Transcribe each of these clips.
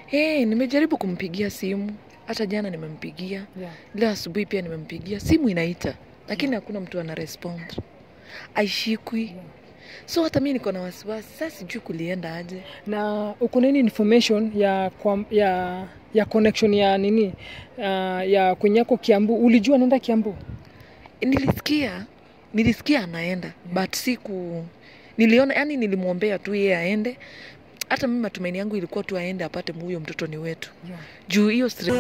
Hey, nimejaribu kumpigia simu hata jana nimempigia, Yeah. leo asubuhi pia nimempigia, simu inaita lakini hakuna mtu ana respond, aishikwi. Yeah. So hata mi niko na wasiwasi sasa, sijui kulienda aje. na uko nini information ya, kwa, ya ya connection ya nini uh, ya kwenye yako Kiambu ulijua naenda Kiambu Nilisikia nilisikia anaenda but siku niliona, yani nilimwombea tu yeye aende. Hata mimi matumaini yangu ilikuwa tu aende apate huyo mtoto ni wetu, yeah. juu hiyo stress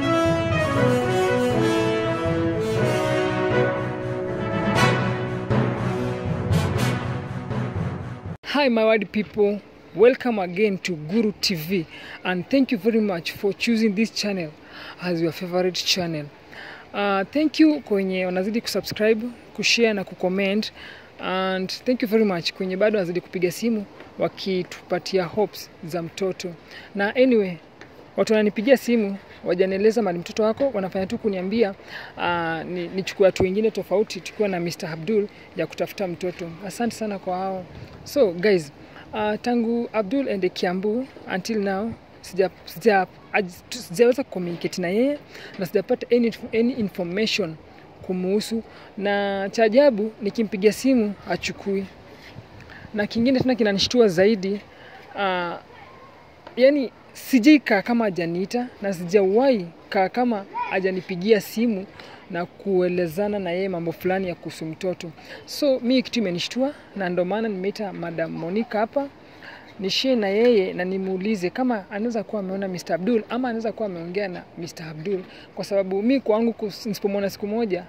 Hi, my word people. Welcome again to Guru TV, and thank you very much for choosing this channel as your favorite channel. Uh, thank you kwenye wanazidi kusubscribe, kushare na kucomment, and thank you very much kwenye bado wanazidi kupiga simu wakitupatia hopes za mtoto. Na anyway, watu wananipigia simu wajanieleza mali mtoto wako, wanafanya tu kuniambia uh, ni, nichukue watu wengine tofauti tukiwa na Mr. Abdul ya kutafuta mtoto. Asante sana kwa hao. So guys, uh, tangu Abdul ende Kiambu until now sija sija aj- tu- sijaweza communicate na yeye na sijapata any, any information kumuhusu, na cha ajabu nikimpigia simu achukui, na kingine tena kinanishtua zaidi uh, yani sijai kaa kama ajaniita na sijawahi kaa kama ajanipigia simu na kuelezana na yeye mambo fulani ya kuhusu mtoto. So mi kitu imenishtua na ndo maana nimeita Madam Monica hapa nishie na yeye na nimuulize kama anaweza kuwa ameona Mr. Abdul ama anaweza kuwa ameongea na Mr. Abdul, kwa sababu mi kwangu kus- nisipomwona siku moja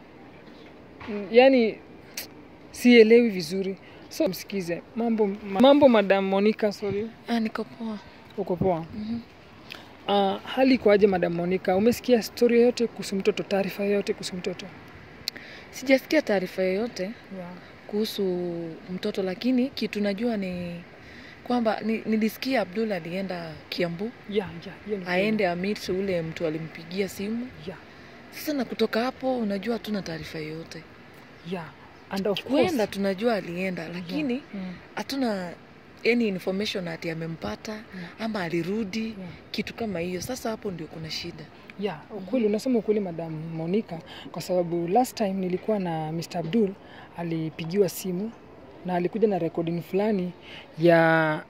mm, yani sielewi vizuri. So msikize mambo, mambo Madam Monica, sorry. ah, niko poa. Uko poa? Mhm. Uh, hali ikoaje Madam Monica? Umesikia stori yoyote kuhusu mtoto, taarifa yoyote kuhusu mtoto? Sijasikia taarifa yoyote Yeah. kuhusu mtoto, lakini kitu najua ni kwamba ni, nilisikia Abdul alienda Kiambu Yeah, yeah, hiyo ni kweli. aende amit ule mtu alimpigia simu. Yeah, Sasa na kutoka hapo, unajua hatuna taarifa yoyote. yeah. And of course, Kuenda tunajua alienda, lakini mm, hatuna any information ati amempata yeah, ama alirudi, yeah. kitu kama hiyo. Sasa hapo ndio kuna shida. Yeah, ukweli unasema ukweli Madam Monica, kwa sababu last time nilikuwa na Mr. Abdul alipigiwa simu na alikuja na recording fulani ya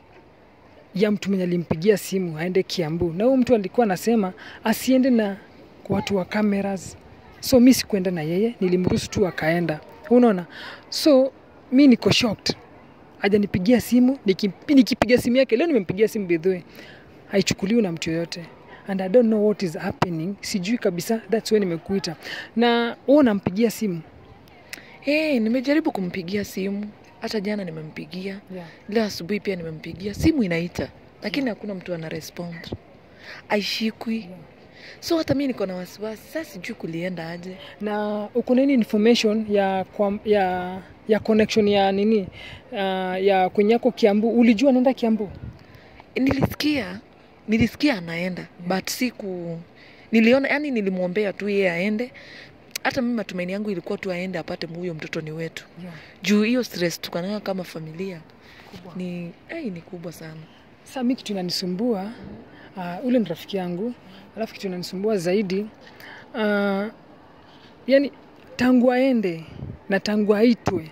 ya mtu mwenye alimpigia simu aende Kiambu, na huyo mtu alikuwa anasema asiende na watu wa cameras, so mi sikuenda na yeye, nilimruhusu tu akaenda, unaona. So mi niko shocked, hajanipigia simu, nikipi- nikipiga simu yake leo, nimempigia simu by the way, haichukuliwi na mtu yoyote and I don't know what is happening, sijui kabisa, that's why nimekuita. Na wewe unampigia simu Hey, nimejaribu kumpigia simu hata jana nimempigia, yeah. leo asubuhi pia nimempigia, simu inaita lakini hakuna mtu ana respond, aishikwi. Yeah. So hata mi niko na wasiwasi sasa, sijui kulienda aje. na uko na nini information ya, kwa, ya ya connection ya nini uh, ya kwenye yako Kiambu ulijua naenda Kiambu Nilisikia nilisikia anaenda but siku niliona, yani nilimwombea tu yeye aende. Hata mimi matumaini yangu ilikuwa tu aende apate huyo mtoto ni wetu, yeah. juu hiyo stress tuko nayo kama familia ni hey, ni kubwa sana. Sasa mi kitu inanisumbua uh, ule ni rafiki yangu, alafu kitu inanisumbua zaidi uh, yani tangu aende na tangu aitwe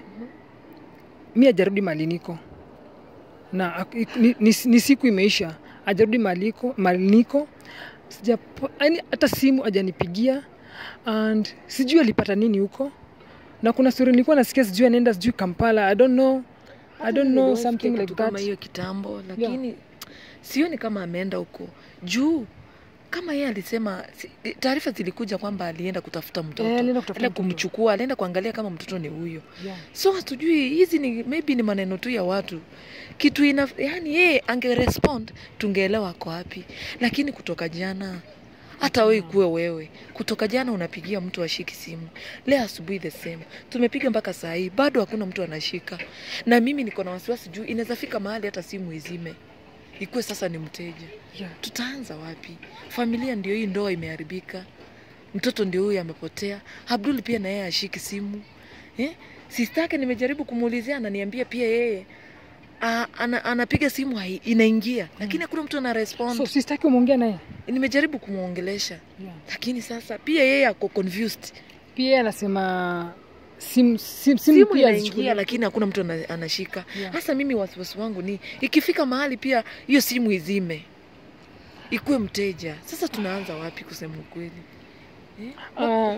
mi ajarudi mali niko na ak- ni, ni, ni siku imeisha ajarudi maliko maliniko sija yani hata simu ajanipigia and sijui alipata nini huko na kuna story nilikuwa nasikia sijui anaenda sijui Kampala I don't know I don't know Niliwahi something sikia like kitu kama that hiyo kitambo, lakini sioni kama ameenda huko juu. Kama yeye alisema, si- taarifa zilikuja kwamba alienda kutafuta mtoto, Eh, alienda kutafuta alienda mtoto. kumchukua, alienda kuangalia kama mtoto ni huyo. yeah. So hatujui, hizi ni maybe ni maneno tu ya watu kitu ina, yani yeye angerespond tungeelewa ako wapi, lakini kutoka jana hata wewe kuwe wewe, kutoka jana unapigia mtu ashiki simu, leo asubuhi the same, tumepiga mpaka saa hii bado hakuna mtu anashika, na mimi niko na wasiwasi juu inaweza fika mahali hata simu izime, ikuwe sasa ni mteja. Yeah. Tutaanza wapi? Familia ndio hii, ndoa imeharibika, mtoto ndio huyu amepotea. Abdul pia na yeye ashiki simu eh? Sistake nimejaribu kumuulizia, ananiambia pia yeye a, ana, anapiga simu hai, inaingia lakini hakuna mtu ana respond so sistaki umeongea naye nimejaribu kumwongelesha yeah. lakini sasa pia yeye ako confused pia yeye anasema simu sim, simu simu pia inaingia zichukuliwe. lakini hakuna mtu ana, anashika Yeah. hasa mimi wasiwasi wangu ni ikifika mahali pia hiyo simu izime ikuwe mteja sasa tunaanza wapi kusema ukweli eh? Ah,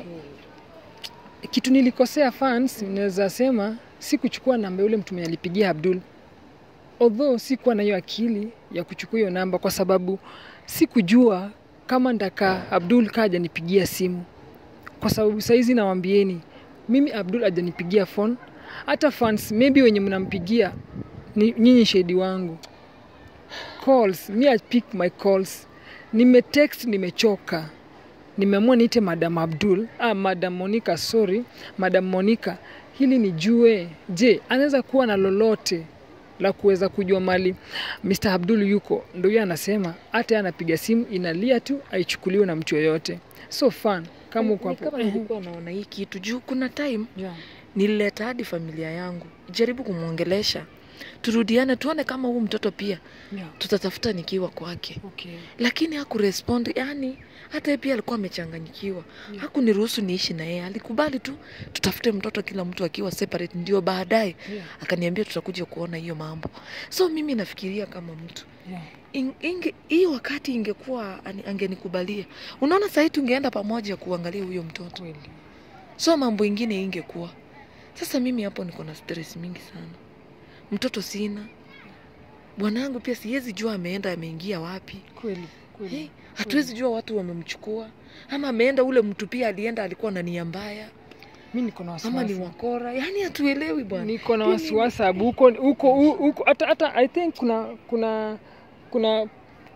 kitu nilikosea fans naweza sema si kuchukua namba yule mtu mwenye alipigia Abdul although sikuwa na hiyo akili ya kuchukua hiyo namba kwa sababu sikujua kama ndaka Abdul kaa hajanipigia simu kwa sababu saizi nawambieni mimi Abdul hajanipigia phone hata fans maybe wenye mnampigia ni nyinyi shahidi wangu calls me I pick my calls nimetext nimechoka nimeamua niite madam abdul ah, madam monica sorry madam monica hili nijue je anaweza kuwa na lolote la kuweza kujua mali mr abdul yuko ndo hiyo anasema hata yeye anapiga simu inalia tu aichukuliwe na mtu yoyote so fun kama uko Ni hapo kama nilikuwa naona hii kitu juu kuna time yeah. nilileta hadi familia yangu jaribu kumwongelesha turudiane tuone kama huu mtoto pia Yeah. tutatafuta nikiwa kwake Okay. lakini hakurespond yani hata yeye pia alikuwa amechanganyikiwa Yeah. hakuniruhusu niishi na yeye alikubali tu tutafute mtoto kila mtu akiwa separate ndio baadaye Yeah. akaniambia tutakuja kuona hiyo mambo so mimi nafikiria kama mtu Yeah. In- inge hiyo wakati ingekuwa ani- angenikubalia unaona sahii tungeenda pamoja kuangalia huyo mtoto Kweli. so mambo ingine ingekuwa sasa mimi hapo niko na stress mingi sana mtoto sina bwanangu pia siwezi jua ameenda ameingia wapi Kweli. Kweli. hey, hatuwezi jua watu wamemchukua ama ameenda ule mtu pia alienda alikuwa na nia mbaya mi niko na ama ni wasiwasi wakora yaani hatuelewi bwana niko na Pia wasiwasi sababu huko huko huko hata hata i think kuna kuna kuna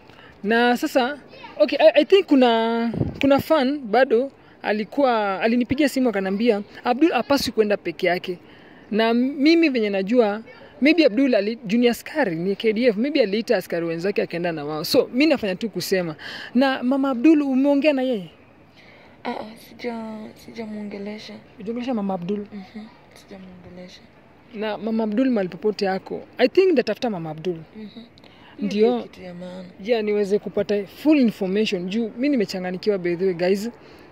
na sasa okay I, i think kuna kuna fan bado alikuwa alinipigia simu akanambia abdul apaswi kwenda peke yake na mimi venye najua maybe abdul ali junior askari ni kdf maybe aliita askari wenzake akaenda na wao so mi nafanya tu kusema na mama abdul umeongea na yeye Ah, ah, sija sijamwongelesha ujongelesha mama abdul Mhm, sijamwongelesha na mama abdul mali popote yako i think ndatafuta mama abdul Mhm. Hiyo Ndio. ndio kitu ya maana ja niweze kupata full information juu mi nimechanganikiwa by the way guys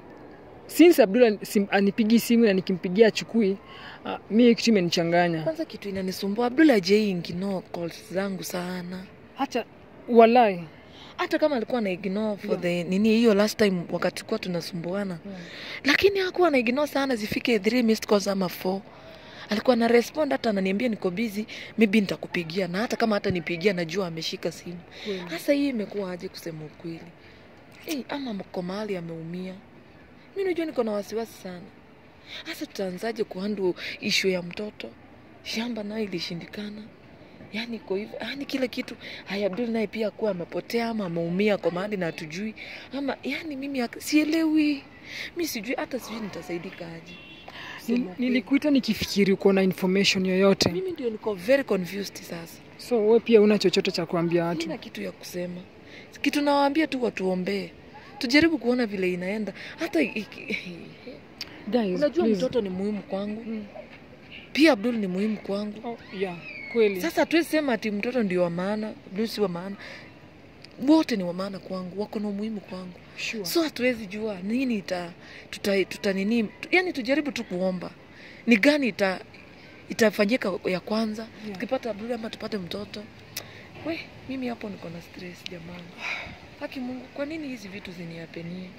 since abdul sim, anipigi simu na nikimpigia achukui uh, mi hii kitu imenichanganya kwanza kitu inanisumbua abdul ajaiingino calls zangu sana hata walai hata kama alikuwa na ignore for Yeah. the nini hiyo last time wakati kuwa tunasumbuana lakini hakuwa na ignore sana zifike three missed calls ama four alikuwa na respond hata ananiambia niko busy maybe nitakupigia na hata kama hata nipigia najua ameshika simu hasa hii imekuwa aje kusema ukweli hey, ama mko mahali ameumia mi najua niko na wasiwasi sana hasa tutaanzaje kuhandu ishu ya mtoto shamba nayo ilishindikana yaani iko hivyo yaani kila kitu haya abdul naye pia kuwa amepotea ama ameumia kwa mahali na hatujui ama yaani mimi ak- sielewi mi sijui hata sijui nitasaidika aje Nil- Kusema ukweli. nilikuita nikifikiri uko na information yoyote mimi ndio niko very confused sasa so we pia una chochote cha kuambia watu sina kitu ya kusema kitu nawaambia tu watuombee tujaribu kuona vile inaenda hata iki- Guys, unajua please. mtoto ni muhimu kwangu Mm. pia abdul ni muhimu kwangu Oh, yeah, kweli sasa hatuwezi sema ati mtoto ndio wa maana abdul si wa maana wote ni wa maana kwangu wako na umuhimu kwangu sure. so hatuwezi jua nini ita tuta, tuta nini tu- yani tujaribu tu kuomba ni gani ita itafanyika ya kwanza Yeah. tukipata abdul ama tupate mtoto we mimi hapo niko na stress jamani haki mungu kwa nini hizi vitu ziniapenie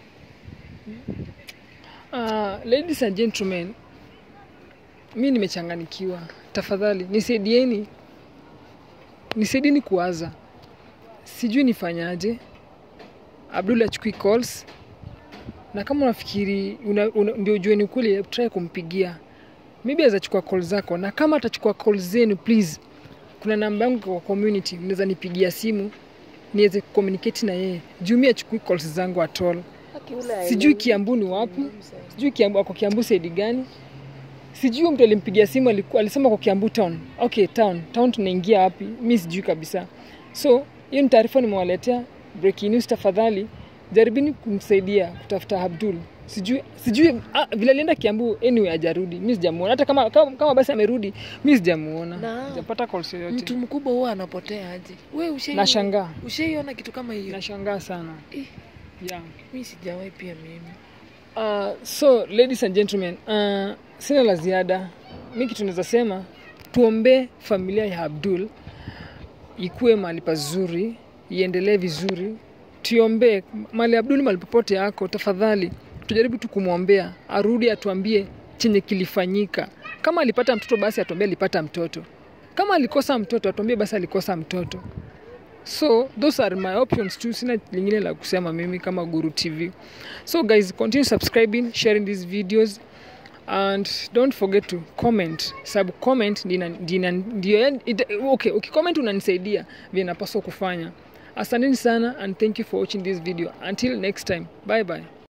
Uh, ladies and gentlemen, mi nimechanganikiwa. Tafadhali nisaidieni, nisaidieni kuwaza, sijui nifanyaje. Abdul achukui calls, na kama unafikiri una, una, ndio ujue ni ukweli, try kumpigia, maybe azachukua call zako, na kama atachukua call zenu, please, kuna namba yangu kwa community, mnaweza nipigia simu niweze kucommunicate na yeye, juu mi achukui calls zangu at all sijui kiambu ni wapi sijui kiambu ako kiambu saidi gani sijui huyo mtu alimpigia simu alikuwa alisema kwa kiambu town okay town town tunaingia wapi mi sijui kabisa so hiyo ni taarifa nimewaletea breaking news tafadhali jaribini kumsaidia kutafuta abdul sijui sijui ah, vile alienda kiambu anyway ajarudi mi sijamuona hata kama, kama, kama basi amerudi mi sijamuona Na- sijapata calls yoyote mtu mkubwa huwa anapotea aje we ushai- nashangaa ushaiona kitu kama hiyo nashangaa sana Eh, yeah. mi sijawahi pia mimi Uh, so ladies and gentlemen, uh, sina la ziada. Mi kitu naweza sema tuombee familia ya Abdul ikuwe mahali pazuri, iendelee vizuri. Tuombee mali Abdul mahali popote yako, tafadhali tujaribu tu kumwombea arudi, atuambie chenye kilifanyika. Kama alipata mtoto basi atuambie alipata mtoto, kama alikosa mtoto atuambie basi alikosa mtoto. So those are my options too. Sina lingine la kusema mimi kama Guru TV. So guys, continue subscribing, sharing these videos and don't forget to comment. Sub comment ndio ndio ndio yani- ita- okay, ukicomment unanisaidia vile napaswa kufanya. Asanteni sana and thank you for watching this video. Until next time. Bye bye.